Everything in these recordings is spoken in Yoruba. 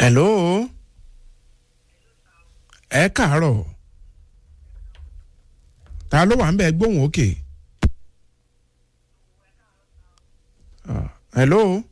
hello ẹ káàárọ̀ ta ló wà ń bẹ gbóhùn òkè Ah, hello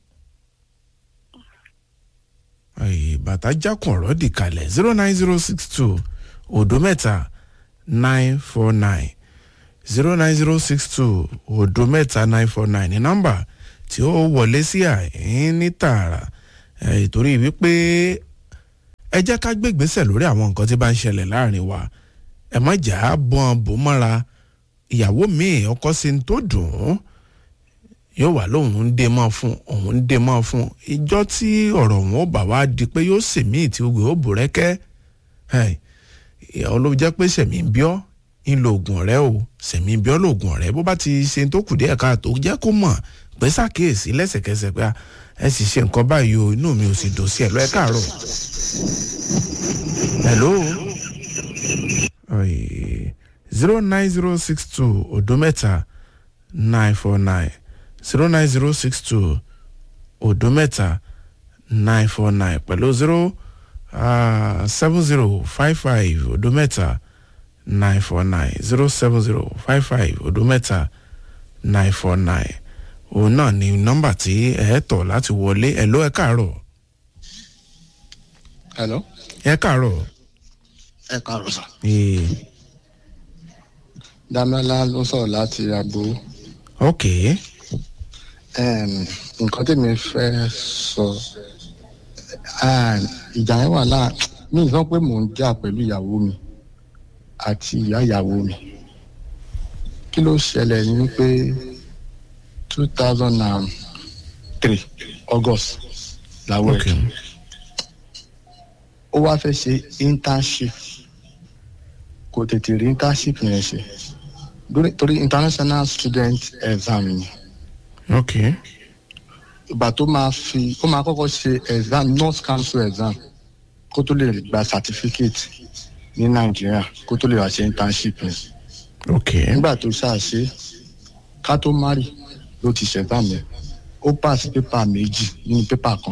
Ay, bàtà jákùn ọ̀rọ̀ dì kalẹ̀ zero nine zero six two òdo mẹ́ta nine four nine zero nine zero six two òdo mẹ́ta nine four nine ní nọ́mbà tí ó wọlé sí àyín ní tààrà Eh, ìtorí wípé ẹ jẹ́ ká gbé ìgbésẹ̀ lórí àwọn nǹkan tí bá ń ṣẹlẹ̀ láàrin wa ẹ má jà á bọ́n bò mọ́ra ìyàwó mi ọkọ sí ní tó dùn ún yóò wà lóun ń dé mọ́ fún òun ń dé mọ́ fún ìjọ tí ọ̀rọ̀ òun ó bà wá di pé yóò sèmí tí ogun ó bò rẹ́kẹ́ ìyàwó ló jẹ́ pé sẹ̀mí ń bíọ́ ń lo oògùn ọ̀rẹ́ o sẹ̀mí ń bíọ́ lóògùn ọ̀rẹ́ bó bá ti ṣe tó kù díẹ̀ káàtó jẹ́ kó mọ̀ pé ṣàkíyèsí lẹ́sẹ̀kẹsẹ̀ pé ẹ sì ṣe nǹkan báyìí o inú mi ò sì dùn sí ẹ lọ ẹ káàárọ̀ hello zero nine zero six two odo mẹ́ta nine four nine zero nine zero six two odo mẹ́ta nine four nine pẹ̀lú zero seven zero five five odo mẹ́ta nine four nine zero seven zero five five odo mẹ́ta nine four nine òun náà ni nọ́mbà tí ẹ tọ̀ láti wọlé ẹ ló ẹ káàárọ̀ hello. ẹ káàárọ̀ ẹ káàárọ̀ sà. ee dámẹ́lá ló sọ̀rọ̀ láti agbo. ok Em, nǹkan tèmi fẹ́ sọ ah, ìjà yẹn wà láà mi ì sọ pé mò ń jà pẹ̀lú ìyàwó mi àti ìyá ìyàwó mi kí ló ṣẹlẹ̀ ní pé two thousand and three august làwọn ok ẹ̀dùn ó wá fẹ́ ṣe internship kò tètè rí internship yẹn ṣe Lórí- torí international student exam ni ok ìgbà tó máa fi ó máa kọ́kọ́ ṣe exam nurse council exam kó tó lè gba certificate ní nàìjíríà kó tó lè wá ṣe internship yẹn ok nígbà tó ṣàṣe ká tó mari ló ti ṣe exam yẹn ó pass paper méjì nínú paper kan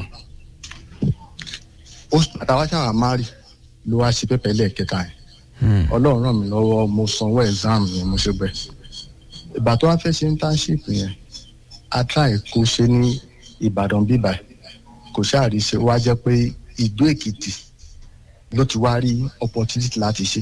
ó àtàwọn ṣàwà mari ló wá ṣe paper ẹlẹ́ẹ̀kẹta yẹn Hmm. ọlọ́run ràn mí lọ́wọ́ mo sanwó exam yẹn mo ṣe bẹ̀. ìgbà tó wá fẹ́ ṣe internship yẹn a try kó ṣe ní ìbàdàn bíbà kò ṣáàrí ṣe wá jẹ́ pé ìdó èkìtì ló ti wá rí opportunity láti ṣe.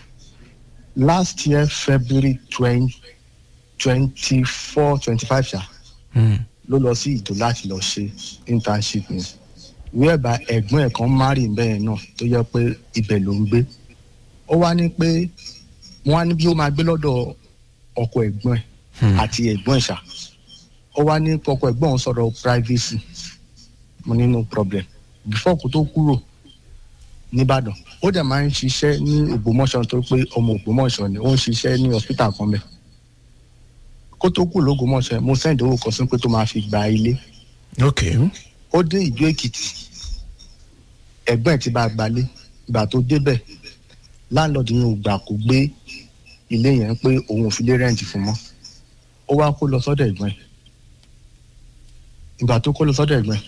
last year february twenty twenty four twenty five ṣá Hmm. ló lọ sí ìdó láti lọ ṣe internship yẹn wíwẹ̀bà ẹ̀gbọ́n ẹ̀ kan márì bẹ́ẹ̀ náà tó yẹ pé ibẹ̀ ló ń gbé ó wá ní pé wọ́n á ní bí ó máa gbé lọ́dọ̀ ọkọ ẹ̀gbọ́n ẹ̀ Hmm. àti ẹ̀gbọ́n ẹ̀ ṣá ó wá ní ọkọ ẹ̀gbọ́n òun sọ̀rọ̀ privacy mo ní no problem before kó tó kúrò nìbàdàn ó dẹ̀ máa ń ṣiṣẹ́ ní ògbómọ̀ṣọ́ tó pé ọmọ ògbómọ̀ṣọ́ ni ó ń ṣiṣẹ́ ní hospital kan bẹ́ẹ̀ kó tó kúrò lógbómọ̀ṣọ́ mo send owó kan sí pé tó máa fi gba ilé ok ó dé ìjọ èkìtì ẹ̀gbọ́n ẹ̀ ti bá a gbalé ìgbà tó débẹ̀ láńlọ́ọ̀dù yẹn ò gbà kó gbé ilé yẹn pé òun ò fi lé rẹ́ǹtì fún mọ́ ó wá kó lọ sọ́dọ̀ ẹ̀gbọ́n ẹ̀ ìgbà tó kó lọ sọ́dọ̀ ẹ̀gbọ́n ẹ̀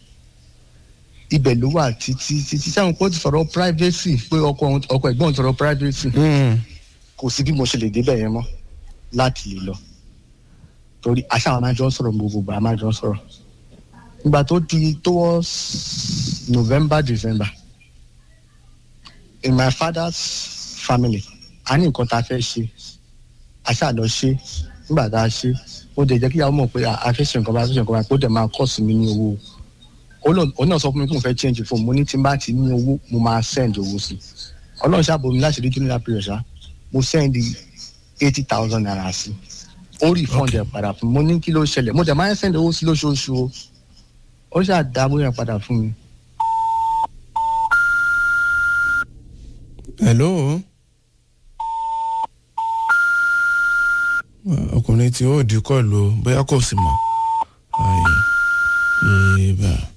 ibẹ̀ ló wà títí títí sáwọn kó ti sọ̀rọ̀ privacy pé ọkọ òun- ọkọ ẹ̀gbọ́n òun sọ̀rọ̀ privacy Hmm. kò sí bí mo ṣe lè débẹ̀ yẹn mọ́ láti lè lọ torí àṣà àwọn amájọ sọ̀rọ̀ gbogbo ìgbà amájọ sọ̀rọ̀ ìgbà tó di towards november december in my father's family a ní nǹkan tá a fẹ́ ṣe àṣà lọ ṣe nígbà tá a ṣe ó dẹ̀ jẹ́ kí ìyàwó mọ̀ pé a a fẹ́ ṣe nǹkan bá a fẹ́ ṣe nǹkan bá ó dẹ̀ máa kọ́ sí mi ní owó ó lọ- òun náà sọ fún mi kí n fẹ́ change phone mo ní tí n bá ti ní owó mo máa send owó sí ọlọ́run ṣàbò mi láti rí junior that period ṣá mo send eighty thousand naira sí ó refund ẹ̀ padà fún mi mo ní kí ló ṣẹlẹ̀ mo dẹ̀ máa ń send owó sí lóṣooṣù o ó ṣàdáwó yẹn padà fún mi hello ọkùnrin tí ó di kọlu bóyá kò sí mọ ayé ìbá